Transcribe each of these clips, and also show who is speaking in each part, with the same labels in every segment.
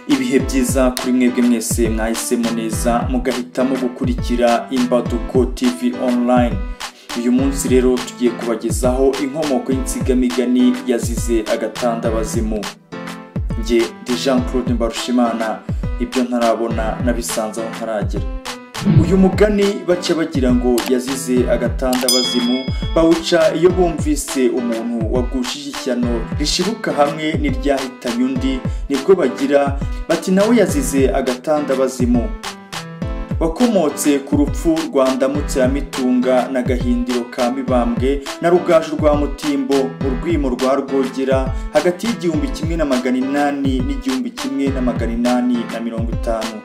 Speaker 1: ibihe byiza kuri mwebwe mwese mwahisemo neza mugahitamo gukurikira imbaduko tv online uyu munsi rero tugiye kubagezaho inkomoko y'insigamigani yazize agatandabazimu njye ndi jean claude mbarushimana ibyo ntarabona nabisanze aho ntaragera uyu mugani baca bagira ngo yazize agatanda-bazimu bawuca iyo bumvise umuntu wagushije ishyano rishibuka hamwe n'iryahitanye undi nibwo bagira bati nawe yazize agatanda-bazimu wakomotse ku rupfu rwa ndamutse ya mitunga na gahindiro ka mibambwe na rugaju rwa mutimbo urwimo rwa rwogera hagati y'igihumbi kimwe na magana inani n'igihumbi kimwe na magana inani na mirongo itanu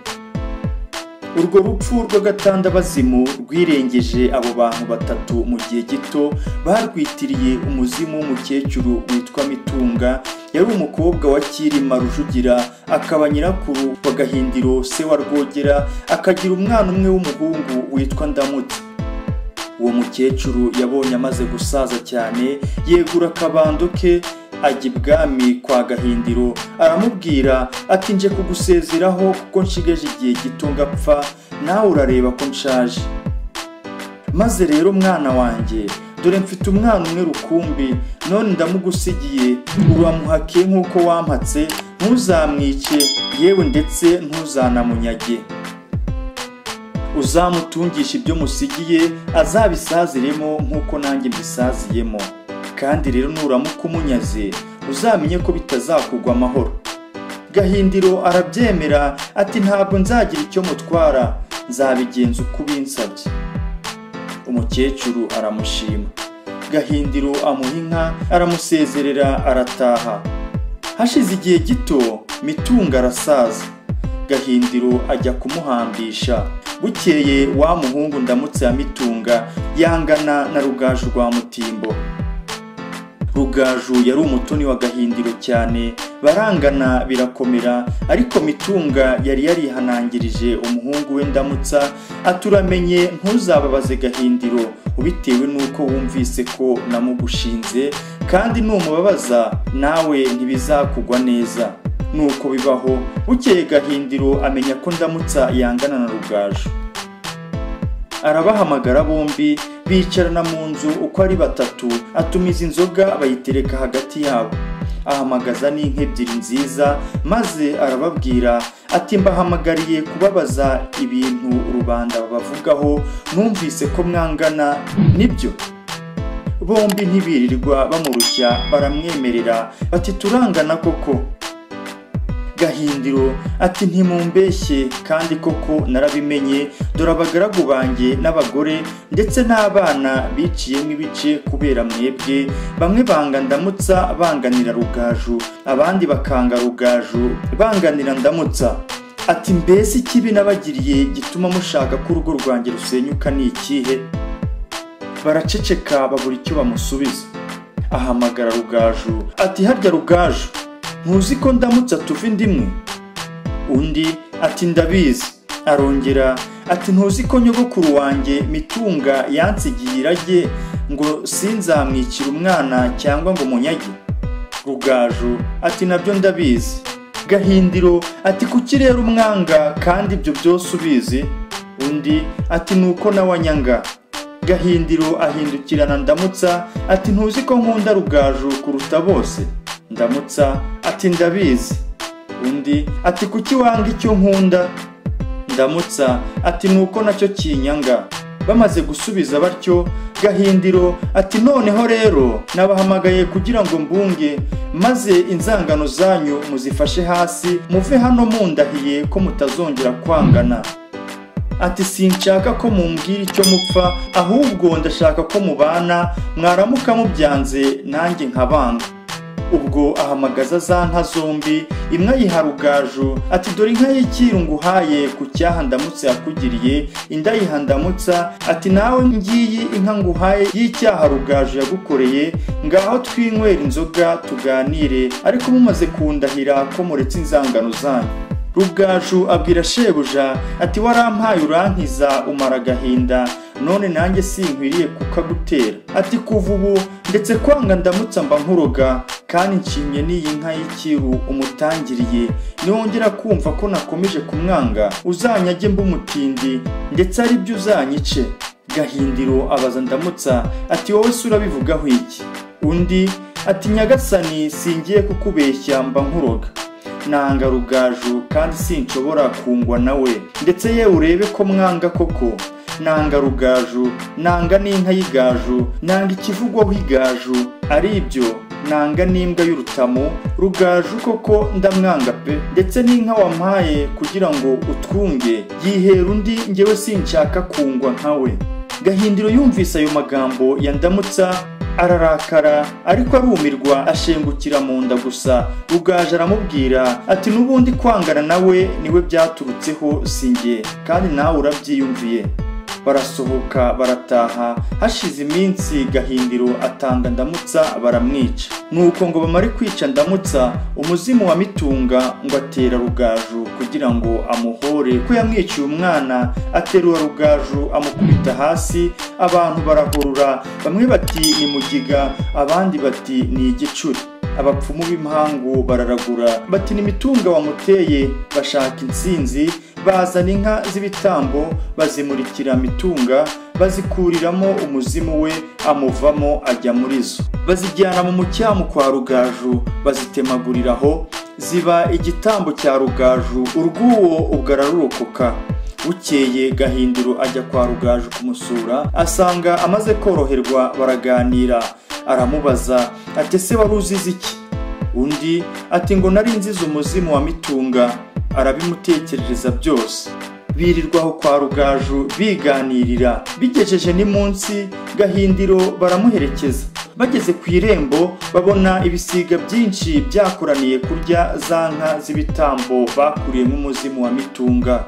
Speaker 1: urwo rupfu rw'agatandabazimu rwirengeje abo bantu batatu mu gihe gito barwitiriye umuzimu w'umukecuru witwa mitunga yari umukobwa wa cyirima rujugira akaba nyirakuru wa gahindiro se wa rwogera akagira umwana umwe w'umuhungu witwa ndamutse uwo mukecuru yabonye amaze gusaza cyane yegura akabando ke ajya ibwami kwa gahindiro aramubwira ati nje kugusezeraho kuko nshigaje igihe gito ngapfa nawe urareba ko nshaje maze rero mwana wanjye dore mfite umwana umwe rukumbi none ndamugusigiye uramuhake nk'uko wampatse ntuzamwice yewe ndetse ntuzanamunyage uzamutungisha ibyo musigiye azabisaziremo nk'uko nanjye mbisaziyemo kandi rero nuramuka umunyaze uzamenye ko bitazakugwa amahoro gahindiro arabyemera ati ntabwo nzagira icyo mutwara nzabigenza uko ubinsabye umukecuru aramushima gahindiro amuha inka aramusezerera arataha hashize igihe gito mitunga arasaza gahindiro ajya kumuhambisha bukeye wa muhungu ndamutse ya mitunga yangana na rugaju rwa mutimbo rugaju yari umutoni wa gahindiro cyane barangana birakomera ariko mitunga yari yarihanangirije umuhungu we ndamutsa aturamenye ntuzababaze gahindiro ubitewe n'uko wumvise ko namugushinze kandi numubabaza nawe ntibizakugwa neza nuko bibaho bukeye gahindiro amenya ko ndamutsa yangana na rugaju arabahamagara bombi bicarana mu nzu uko ari batatu atumiza inzoga bayitereka hagati yabo ahamagaza n'inka ebyiri nziza maze arababwira ati mbahamagariye kubabaza ibintu rubanda babavugaho numvise ko mwangana nibyo bombi ntibirirwa bamurushya baramwemerera bati turangana koko gahindiro ati ntimumbeshye kandi koko narabimenye dore abagaragu banjye n'abagore ndetse n'abana biciyemo ibice kubera mwebwe bamwe banga ndamutsa banganira rugaju abandi bakanga rugaju banganira ndamutsa ati mbese ikibi nabagiriye gituma mushaka ko urugo rwanjye rusenyuka ni ikihe baraceceka babura icyo bamusubiza ahamagara rugaju ati harya rugaju ntuzi ko ndamutse atuva indi imwe undi ati ndabizi arongera ati ntuzi ko nyogokuru wanjye mitunga yansigiye irage ngo sinzamwicire umwana cyangwa ngo munyage rugaju ati nabyo ndabizi gahindiro ati kuki rero umwanga kandi ibyo byose ubizi undi ati nuko nawanyanga gahindiro ahindukirana ndamutsa ati ntuzi ko nkunda rugaju kuruta bose ndamutsa ati ndabizi undi ati kuki wanga icyo nkunda ndamutsa ati nuko nacyo kinyanga bamaze gusubiza batyo gahindiro ati noneho rero nabahamagaye kugira ngo mbunge maze inzangano zanyu muzifashe hasi muve hano mundahiye ko mutazongera kwangana ati sinshaka ko mumbwira icyo mupfa ahubwo ndashaka ko mubana mwaramuka mubyanze nanjye nkabanga ubwo ahamagaza za nka zombi imwe ayiha rugaju ati dore inka y'ikiru nguhaye ku cyaha ndamutse yakugiriye indi ayiha ndamutsa ati nawe ngiyi inka nguhaye y'icyaha rugaju yagukoreye ngaho twinywera inzoga tuganire ariko mumaze kundahira ko muretse inzangano zanyu rugaju abwira shebuja ati warampaye urankiza umara agahinda none nanjye sinkwiriye kukagutera ati kuva ubu ndetse kwanga ndamutsa mba nkuroga kandi nshimye n'iyi nka y'ikiru umutangiriye niwongera kumva ko nakomeje kumwanga uzanyage mb'umutindi ndetse ari byo uzanyice gahindiro abaza ndamutsa ati wowe se urabivugaho iki undi ati nyagasani singiye kukubeshya mba nkuroga nanga rugaju kandi sinshobora kungwa nawe ndetse yewe urebe ko mwanga koko nanga rugaju nanga n'inka y'igaju nanga ikivugwaho igaju ari ibyo nanga n'imbwa y'urutamo rugaju koko ndamwanga pe ndetse n'inka wampaye kugira ngo utwunge yihera undi ngewe sinshaka kungwa nkawe gahindiro yumvise ayo magambo yandamutsa ararakara ariko arumirwa ashengukira mu nda gusa rugaju aramubwira ati n'ubundi kwangana nawe niwe byaturutseho singe kandi nawe urabyiyumviye barasohoka barataha hashize iminsi gahindiro atanga ndamutsa baramwica nuko ngo bamare kwica ndamutsa umuzimu wa mitunga ngo atera rugaju kugira ngo amuhore ko yamwiciye umwana aterura rugaju amukubita hasi abantu barahurura bamwe bati ni mugiga abandi bati ni igicuri abapfumu b'impangu bararagura bati ni mitunga wamuteye bashaka insinzi bazana inka z'ibitambo bazimurikira mitunga bazikuriramo umuzimu we amuvamo ajya muri zo bazijyana mu mucyamu kwa rugaju bazitemaguriraho ziba igitambo cya rugaju urw'uwo ubwo ararurokoka bukeye gahindiro ajya kwa rugaju kumusura asanga amaze koroherwa baraganira aramubaza ati ese wari uzize iki undi ati ngo nari nzize umuzimu wa mitunga arabimutekerereza byose birirwa aho kwa rugaju biganirira bigejeje ni munsi gahindiro baramuherekeza bageze ku irembo babona ibisiga byinshi byakoraniye kurya za nka z'ibitambo bakuriyemo umuzimu wa mitunga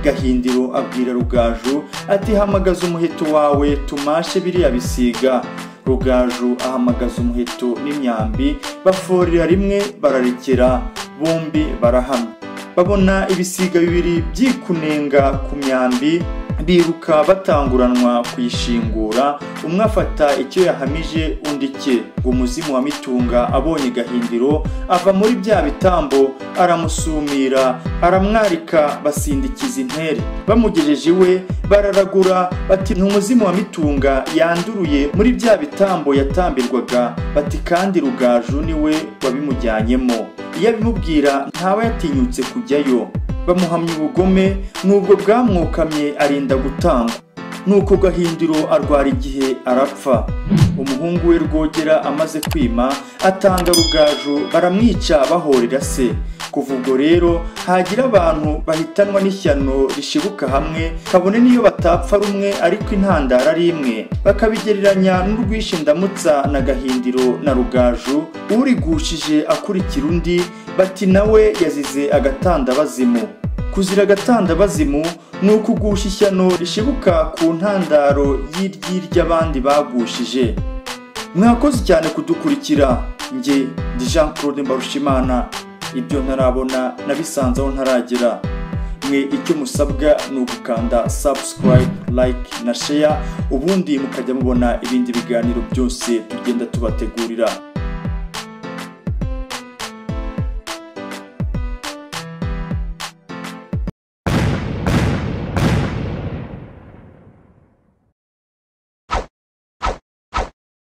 Speaker 1: gahindiro abwira rugaju ati hamagaza umuheto wawe tumashe biriya bisiga rugaju ahamagaza umuheto n'imyambi baforera rimwe bararekera bombi barahamya babona ibisiga bibiri byikunenga ku myambi biruka batanguranwa kuyishingura umwe afata icyo yahamije undi cye ngo umuzimu wa mitunga abonye gahindiro ava muri bya bitambo aramusumira aramwarika basindikiza intere bamugejeje iwe bararagura bati ni umuzimu wa mitunga yanduruye muri bya bitambo yatambirwaga bati kandi rugaju niwe wabimujyanyemo iyo abimubwira ntaba yatinyutse kujyayo bamuhamya ubugome nubwo bwamwokamye arinda gutangwa nuko gahindiro arwara igihe arapfa umuhungu we rwogera amaze kwima atanga rugaju baramwica bahorera se kuva ubwo rero hagira abantu bahitanwa n'ishyano rishibuka hamwe kabone n'iyo batapfa rumwe ariko intandaro ari imwe bakabigereranya n'urwishe ndamutsa na gahindiro na rugaju urigushije akurikira undi bati nawe yazize agatandabazimu kuzira agatandabazimu ni ukugusha ishyano rishibuka ku ntandaro y'iry'iry'abandi bagushije mwakoze cyane kudukurikira njye ndi jean claude mbarushimana ibyo ntarabona nabisanzeho ntaragera mwe icyo musabwa ni ugukanda subscribe like na share ubundi mukajya mubona ibindi biganiro byose tugenda tubategurira